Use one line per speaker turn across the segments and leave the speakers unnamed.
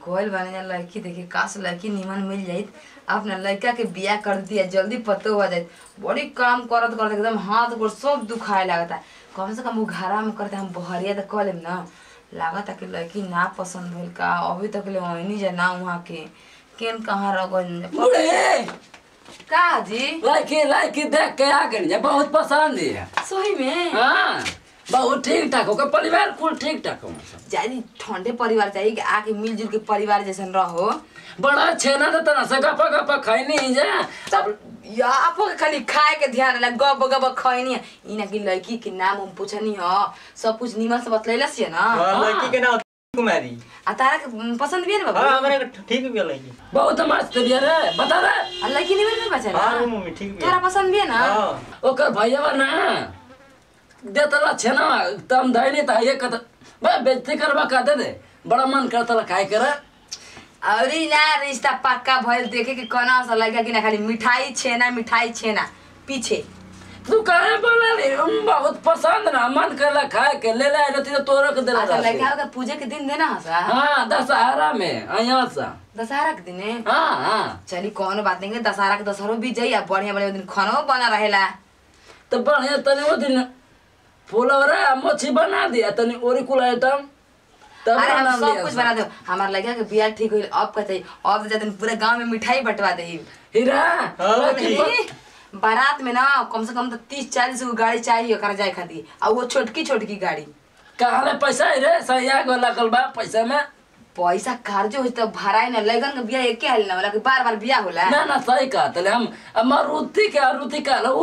कोयल बने जा लड़की देखी काश लड़की निमन मिल जाइत अपना लड़का के बियाह कर दिया जल्दी पतो हो जाइत बड़ी काम करत करत एकदम हाथ गोड़ सब दुखाए लागता कम से कम वो घरा में करते हम बहरिया तो कह लेम ना लागता कि लड़की ना पसंद होल का अभी तक ले वही जा ना वहाँ के केन कहाँ रह गइल
बूढ़े
का जी
लड़की लड़की देख के आ गई है बहुत पसंद है
सही में
हाँ बहुत ठीक ठाक होकर परिवार कुल ठीक ठाक हो
जानी ठंडे परिवार चाहिए कि आके मिलजुल के परिवार जैसन रहो
बड़ा छेना तो तना से गपा गपा खाई नहीं जा
तब या आपो के खाली खाए के ध्यान रहा गब गब खैनी है इना की लड़की के नाम हम पूछनी ह सब कुछ निमन से बतलैला छिए ना
हाँ, लड़की के नाम कुमारी
आ तारा के पसंद भी है ना
हाँ
बाबू
हमारे को ठीक भी है लड़की
बहुत मस्त बिया रे बता रे
आ लड़की निमन में बचा
हाँ
ना
मम्मी ठीक भी
तोरा
है
पसंद भी है ना
हाँ
ओकर भैया ना देतला छेना तम धैनी त ये कत बा बेइज्जती करबा का दे दे बड़ा मन करतला काय करे
अरे ना रिश्ता पक्का भइल देखे के कोना सा लगा कि ना खाली मिठाई छेना मिठाई छेना पीछे
तू काहे बोला रे हम बहुत पसंद ना मन करला खाए के ले ले रहती तो तोरो के देला
अच्छा
रहती।
लड़का का पूजे के दिन देना है सा
हाँ दशहरा में यहाँ से
दशहरा के दिन है
हाँ हाँ
चली कौनो बात नहीं है दशहरा के दशहरो बीत जाई आ बढ़िया बढ़िया दिन खानो बना रहेला
तो बढ़िया तनी वो दिन फुलौरा मच्छी बना दिया तनी ओरी कुल आइटम तब
अरे हम
बना
सब
दिया
कुछ
सब।
बना दो हमार लड़का के बियाह ठीक होइल अब कहते अब तो जाते पूरे गांव में मिठाई बंटवा दे
हीरा
हाँ, ठीक।
बारात में ना कम से कम तो तीस चालीस गो गाड़ी चाहिए ओकरा जाए खातिर और वो छोटकी छोटकी गाड़ी
कहाँ ले पैसा है रे सैया गो लगल बा पैसा में
पैसा कार्जो हो तो भराई ना लगन के बियाह एके हाल ना होला कि बार बार बियाह होला
ना ना सही कहा तले हम अब मारुति के मारुति का उ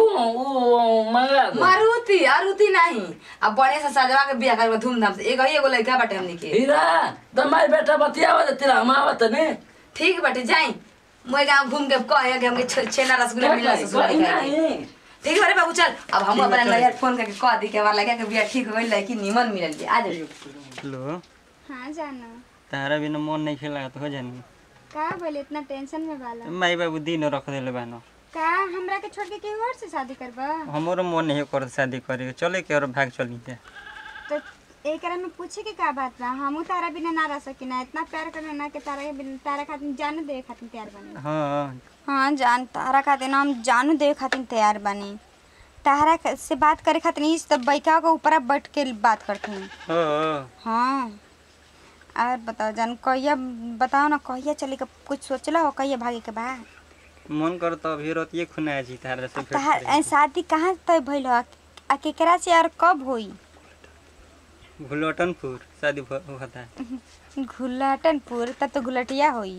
उ मंगा दो
मारुति आरुति नहीं अब बढ़िया से सजवा के बियाह करबा धूमधाम से एगो ही एगो लड़का बाटे हमनी के
हीरा तो माई बेटा बतियावा दे तेरा हम आवत ने
ठीक बाटे जाई मोए गांव घूम के कहे कि हमके छे- छेना रसगुल्ला मिला ससुरा
कोई
खाए के।
नहीं
ठीक है बारे बाबू चल अब हम
ठीक
अपना
है, चल।
नैहर फोन करके कह दी कि हमारा लगा के बियाह ठीक होइल लड़की निमन मिलल के आ जाइए
हेलो
हाँ जाना
तारा बिना मन नहीं खेला तो हो जानी
का बोले इतना टेंशन में बाला
माई बाबू दिन रख देले बानो
का हमरा के छोड़ के केहू और से शादी करबा
हमारो मन नहीं कर शादी करे के चले के और भाग चली जा
तो एकरा में पूछे के का बात बा हमू तारा बिना ना रह सकिना इतना प्यार करना ना कि तारा के बिना तारा खातिर जान दे खातिर तैयार बनी
हाँ
हाँ जान तारा खातिर हम जानू दे खातिर तैयार बनी तारा क- से बात करे खातिर इस तब बैका के ऊपर बैठ के बात करते हैं
हाँ
हाँ और बताओ जान कहिया बताओ ना कहिया चले के कुछ सोचला हो कहिया भागे के बा
मन कर तो अभी रतिये खुना जी तारा से भेंट
तहार
करे
ए, शादी कहाँ तय भइल हो आ केकरा से और कब होई
के। घुलटनपुर शादी भ- होता है
घुलटनपुर तब तो घुलटिया होई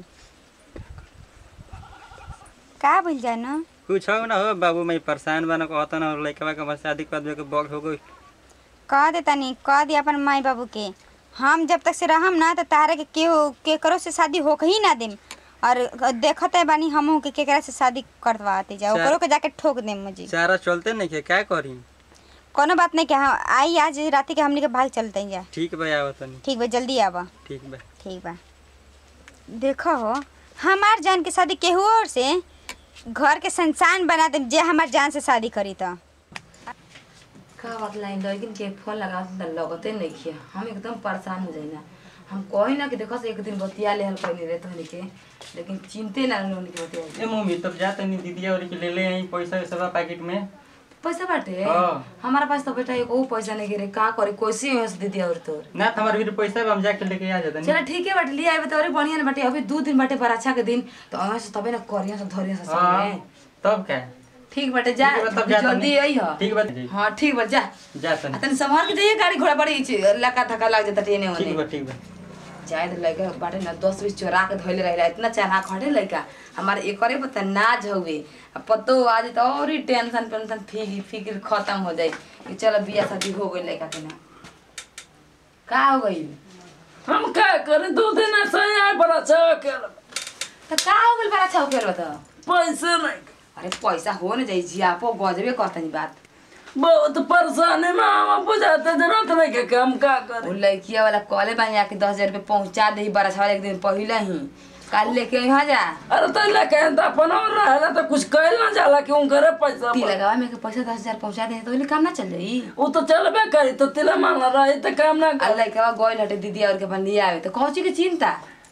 का भइल जाए न
कुछ हो ना हो बाबू मैं परेशान बना कहता ना लड़का के बस शादी कर दे के बग हो गई
कह दे तनी कह दे अपन माई बाबू के हम जब तक से रहम ना तो तारे के केहू केकरो से शादी होक ही ना देम और देखते बानी हमहू के केकरा से शादी करवाते जाओ
चा-
ओकरो के जाके ठोक देम मुझे
चारा चलते नहीं के क्या करी
कोनो बात नहीं कि हाँ आई आज राती के हमनी के भाग चलते हैं जा
ठीक बा आवत नहीं
ठीक बा जल्दी आवा
ठीक बा
ठीक बा देखो हो हमार जान के शादी केहू और से घर के संसान बना दे जे हमार जान से शादी करी तो
का बात लाइन लेकिन के फोन लगा तो लगते नहीं किया हम एकदम परेशान हो जाए ना हम कही ना कि देखो से एक दिन बतिया ले हल कहनी रहते हनी के लेकिन चिंते ना रहनी के बतिया
ए मम्मी तब जा तनी दीदी और के ले ले आई पैसा सब पैकेट में
पैसा बाटे
हाँ।
हमारा पास तो बेटा एक वो पैसा नहीं गिरे का करे कोसी हो से दीदी और तोर
ना तो हमारे भी पैसा बा, हम जाके लेके आ जाते
चलो ठीक है बाटे ले आए तो और बढ़िया ना बाटे अभी दो दिन बाटे पर अच्छा के दिन तो अहाँ से तबे ना करिया से धरिया से
हाँ
संगे
तब क्या
ठीक बाटे जा
ठीक बा, तब जा
जल्दी
तनी।
आई हो
ठीक बा
हाँ ठीक बा जा
जा तनी
तनी संभाल के जाइए गाड़ी घोड़ा बड़ी लका थका लग जाता ट्रेने
ठीक
होने
बा ठीक बा
जाए तो लड़का बाटे ना दस बीस चोरा के धोले रहेला इतना चढ़ा खड़े लड़का हमारे एकरे पता नाज हवे आ पतो आज तो और ही टेंशन टेंशन फिक्र फिक्र खत्म हो जाए कि चलो बियाह शादी हो गई लड़का के ना का हो गई
हम का करे दो दिन ऐसा आए बड़ा चौक
तो का हो गई बड़ा छौ फेर बता
पैसे नहीं
अरे पैसा हो न जाई जियापो गजबे करतनी बात
बहुत परेशानी में हम बुझाते जरूरत नहीं के काम का
वो
करे
लड़किया वाला कॉले बानी आके दस हजार रुपये पहुंचा दे बड़ा छावा एक दिन पहले ही कल लेके यहाँ जा
अरे तो लेके तो अपन और रहला तो कुछ कहल ना जाला कि उनकरे पैसा
ती
पर।
लगावा में के पैसा दस हजार पहुंचा दे तो ओइले काम ना चल जाई
वो तो चलबे करी तो तिला मांगला रही तो काम ना कर
अल्लाह के बाद गोइल हटे दीदी और के अपन लिए आवे तो कौची के चिंता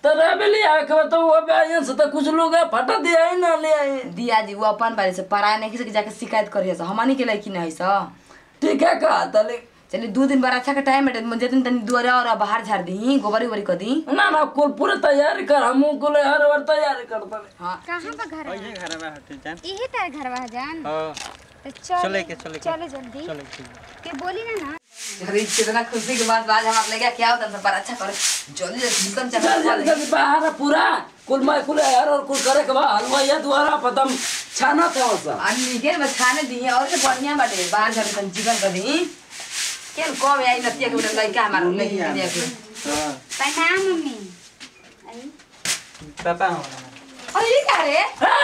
तो रहे ले आए के तो वो बयान से तो कुछ लोग है फटा दिया ही ना ले आए
दिया जी वो अपन बारे से पराया नहीं किसी के जाके शिकायत करिए सा हमनी के लड़की नहीं सा
ठीक है का तले
चलिए दो दिन बार अच्छा के टाइम बैठे मुझे दिन तनी दुआरे और बाहर झाड़ दी गोबरी गोबरी कर दी
ना ना कुल पूरे तैयारी कर हम कुल हर बार तैयारी कर दले
हाँ
कहाँ पर घर
ओइहे घर में हटे जान
यही तार घर बा जान
हो
तो चल
चले के चले के
चलो जल्दी
चले के
के बोली ना ना
अरे कितना खुशी के बात आज हम आप लगे क्या होता है पर अच्छा करे जल्दी जल्दी निकल
जल्दी
चल
जल्दी जल्दी बाहर पूरा कुल मैं कुल हर और कुल करे के बाद हलवा या द्वारा पतम छाना था वसा
अन्नी के बस खाने दिए और के बढ़िया बाटे बाहर झाड़ तन चिकन कर दी केन कम आई नतिया के उठल लइका हमार लइकी के दिया के
हां
प्रणाम मम्मी आई
पापा हो
अरे ये क्या रे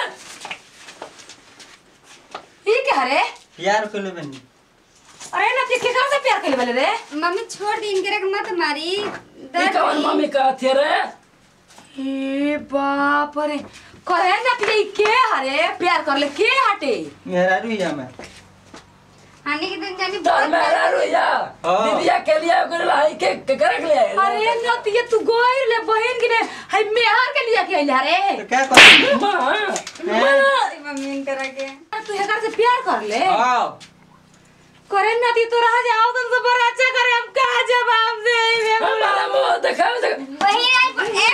ये क्या रे
यार कोले बनी
अरे नतिया के कहां से प्यार कर बोले रे
मम्मी छोड़ दी इनके रख मत मारी
ई
दर्द
कवन
हुई।
मम्मी का थे रे
हे बाप रे करे नतिया ई के हरे प्यार कर ले के हटे
मेरा रुइया में
हानि के दिन जानी
तर
बहुत
मेरा
प्यार-
रोया
हाँ।
दीदिया के लिए कर लाई के के करे के लिए
अरे नतिया तू गोई ले बहन के ने हाय मेहर के लिया के आइला रे
तो क्या कर
मां
मम्मी इनके रखे
तू हेकर से प्यार कर ले
हां
करे नती तो रह जाओ तुम से बड़ा अच्छा करे हम का जवाब दे
हमारा मुंह देखा
वही आई पर ए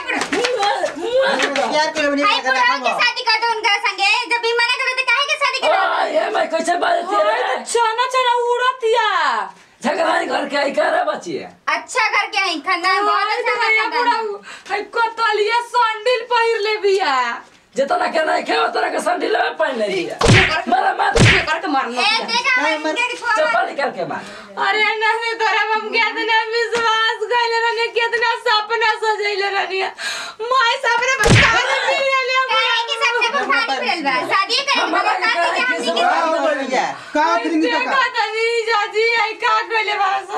पर
यार कोले बनी
आई पर के शादी कर दो उनका संगे जब भी मना करे तो काहे के शादी कर
आ ये मैं कैसे बात थे रे
चना चना उड़तिया
झगड़ा घर के आई करे बच्ची
अच्छा करके आई खानदान बहुत अच्छा खानदान
हाय कतलिया सैंडल पहिर ले बिया
जितना के नहीं खेवा तरह के संडील में पहन ले दिया मेरा माथ
कर के मारना
ए देखा मैं इनके के छोड़
चप्पल निकाल के मार
अरे नहीं तोरा हम कितना विश्वास कइले रहने कितना सपना सजैले रहनी माय सपने बता ले ले
काहे के सबसे बुखारी फैल बा शादी करे
हमारा
मगर
के
का
काहे
के
के
हमनी के
भैया
का फिरिंगी
देखा
काका
तनी जाजी आई का कइले बासा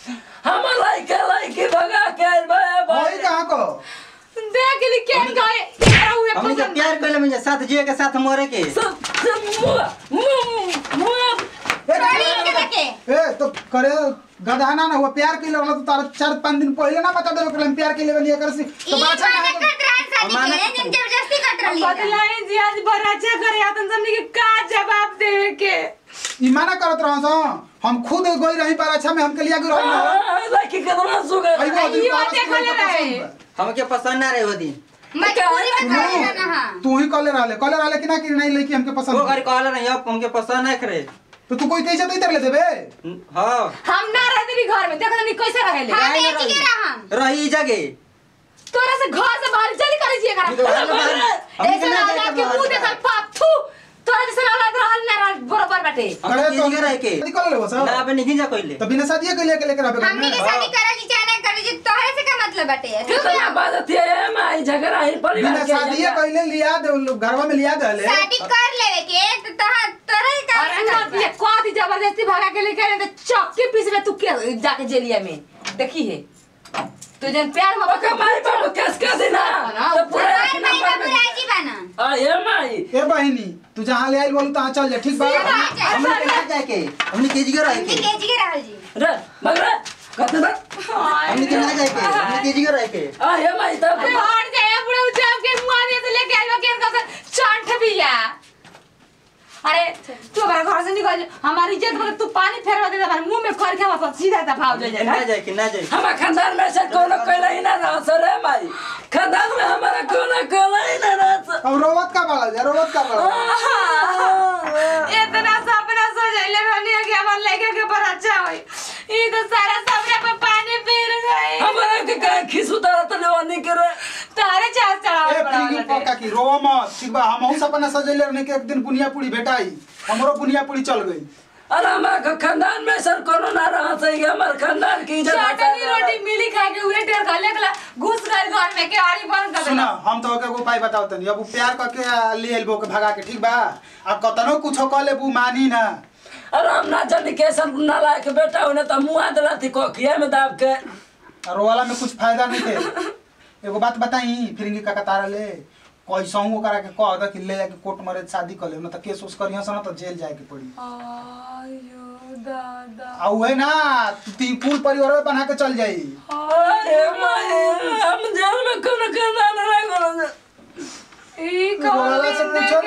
हम लाइके लाइके भगा के आइल बा
होई कहाँ को
देख ली केन गए एकरा हुए
हमनी के
पसंद
प्यार कोले में साथ जिए के साथ मरे के
सब सब मुआ मुआ मुआ
ए,
छोड़ी इनके रखे
ए तो करे गधाना ना हुआ प्यार के लिए तो तारा चार पाँच दिन पहले ना बता देवे कि हम प्यार के लिए बनी कर सी तो
ई
बाचा
माने
कहाँ
कर रहन शादी
माने-
के जिन जबरदस्ती कर रही
बदलाई जी आज बड़ा अच्छा करे आतन हमनी के का जवाब देवे के
ई माना करत रहो सो हम खुद गई रही पर अच्छा में हमके लिया गई रही
लाइके कितना सुगर
आई वो दिन
इहो
तारा से
देखले
कोई पसंद
रहे।
बा।
हमके पसंद ना रहे वो दिन
मजबूरी में करे ना ना हां
तू ही कॉले रहले कॉले रहले कि ना कि नहीं लेके हमके
वो
पसंद
घर कहले नहीं अब हमके पसंद नहीं करे
तो तू कोई कैसे तो इधर ले देबे
हां
हम ना रहते भी घर में देखो तनी कैसे रहेले
हां
काहे ना
बेच के
रही?
रहम
रही ई जगह
तोरा से घर से बाहर चली करे छिए
हम तो
करा
बाहर- बाहर- हमनी
ऐसे
के ना
ना
जाए
औलाद
के
के मुंह
बाहर
देखल
बाहर।
पाप थू तोरा जैसे औलाद रहल ना रहल बरोबर बाटे
हमनी
करे
के जगह रह के
शादी कर ले वो सब
ना अब नहीं जा कइले
तो बिना शादी के लेके लेके रहबे घर
हमनी के
में
शादी करल चाहे ना करल जी तोहरे से का मतलब बाटे
कितना बात थी मैं झगड़ा ही परिवार
बिना
के
शादी
झगड़ा।
पहले लिया दे घरवा में लिया दे ले
शादी कर लेवे के तो तोहर तोहरे का
अरे ना ये कथी जबरदस्ती भगा के लेके आए तो चक्की पीस ले तू के जाके जेलिया में देखी है तू जन प्यार में
ओके माई बाबू कैस कर देना तो पूरा एक
तोहर भाई
नंबर
बाबू
में
राजी बना
आ ये माई
ए बहिनी तू जहाँ ले आई बोलू तहाँ चल जा ठीक बा
सीधा बात है।
हमनी के ना जाए के हमनी के जगह रह
हमनी
के
के जी रहल जी
रे मगरे कहते ना
हमनी के ना जाए के हमनी के जगह रह के
आ ये माई तो
हट जाए पूरा उठाव के मुंह में से लेके आइबा के इनका चंठ बिया अरे तू हमारे घर से निकल जा। हमारी इज्जत में तू पानी फेरवा दे हमारे मुंह में कर के हम सीधा दफाव दे
ना
जाए
जाए के ना जाए
हमारा खानदान में से कोनो कहला ही ना रहा सर रे माई खानदान में हमारा कोनो कहला ही ना रहा सर
अब रोवत का बाड़ा जा रोवत का बाड़ा
इतना सपना सजैले रहनी है कि हमार लड़के के पर अच्छा होई ई तो सारा सपना पे पानी फिर गई
हमारा के का खिस उतारा तो लेवानी करे
तारे चार
ए
चढ़ावे
प्रिंगी
पड़ा
पक्का की रोवा मत ठीक बा हमहू सपना सजेले रहने के एक दिन बुनिया पूरी भेटाई हमरो बुनिया पूरी चल गई
अरे हमारा के खानदान में सर कोनो ना रहा सही हमारे खानदान की इज्जत
चटनी रोटी मिली खा के उहे ढेर खा लेकला घुस गए घर में के आड़ी बंद कर
सुना
देला
हम तो के एगो उपाय बताओ तनी अब उ प्यार करके आ, ले एलबो के भगा के ठीक बा आ कतनो कुछो कह लेबू मानी ना
अरे हम ना जानी कैसन नालायक बेटा हो ना तो मुआ दिला थी कोखिया में दाब के
और वाला में कुछ फायदा नहीं थे एगो बात बताई फिरिंगी का कतारा ले कैसहू ओकरा के कह द कि ले जाके कोर्ट मरे शादी कर ले ना तो केस उस करियो सन तो जेल जाए के पड़ी
आयो दादा
आ उहे ना तू ती कुल परिवार में बना के चल जाई
अरे माई हम जेल में कोनो कोनो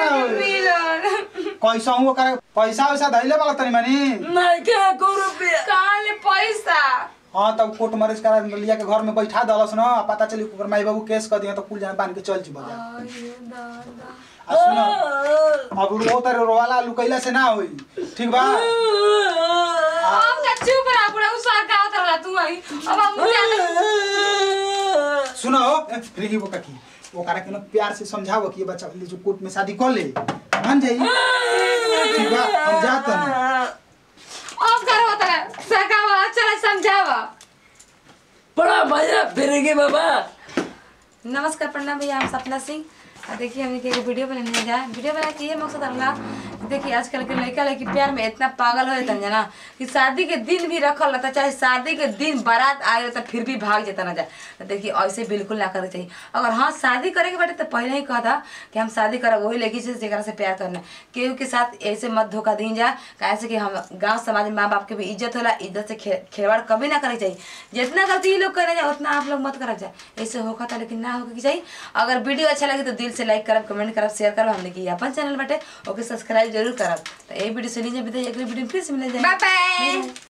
होई
मिलन
कैसा हूँ ओकरा पैसा वैसा धैले वाला तनी मनी
नहीं के को रुपया
कहाँ ले पैसा
हाँ तब कोर्ट मैरिज करा लिया के घर में बैठा दलस न आ पता चली ओकर माई बाबू केस कर दिया तो कुल जाने बांध के चल जी बाजार
अरे दादा
आ सुनो अब रो तारे रोवाला लुकैला से ना होई ठीक बा
हम का चुप रहा बुढ़ा उसा का होता रहा तू आई अब हम मुझे
सुनो ए, रिगी वो काकी वो करा के ना प्यार से समझाओ कि ये बच्चा ले जो कोर्ट में शादी कर ले मान जाई ठीक बा हम जाते हैं
अब कर होता है सका चला समझावा
बड़ा भैया फिरेंगे बाबा
नमस्कार प्रणाम भैया हम सपना सिंह आ देखिए हमने के वीडियो बनाने जा वीडियो बना के ये मकसद रहा देखिए आजकल के लड़का लड़की प्यार में इतना पागल हो जाता है ना कि शादी के दिन भी रखल रहता चाहे शादी के दिन बारात आए रहता फिर भी भाग जाता ना जा तो देखिए ऐसे बिल्कुल ना करे चाहिए अगर हाँ शादी करे के बाटे तो पहले ही कहा था कि हम शादी करब वही लड़की से जेकरा से प्यार करना केहू के साथ ऐसे मत धोखा दी जा कैसे कि हम गांव समाज में माँ बाप के भी इज्जत होला इज्जत से खे- खिलवाड़ कभी ना करे चाहिए जितना गलती ये लोग करे जाए उतना आप लोग मत करब जाए ऐसे होगा था लेकिन ना होगा कि चाहिए अगर वीडियो अच्छा लगे तो दिल से लाइक करब कमेंट करब शेयर करब हमने की अपन चैनल बटे ओके सब्सक्राइब जरूर करब तो ये वीडियो से लीजिए विदाई अगली वीडियो में फिर से मिल जाए
बाय बाय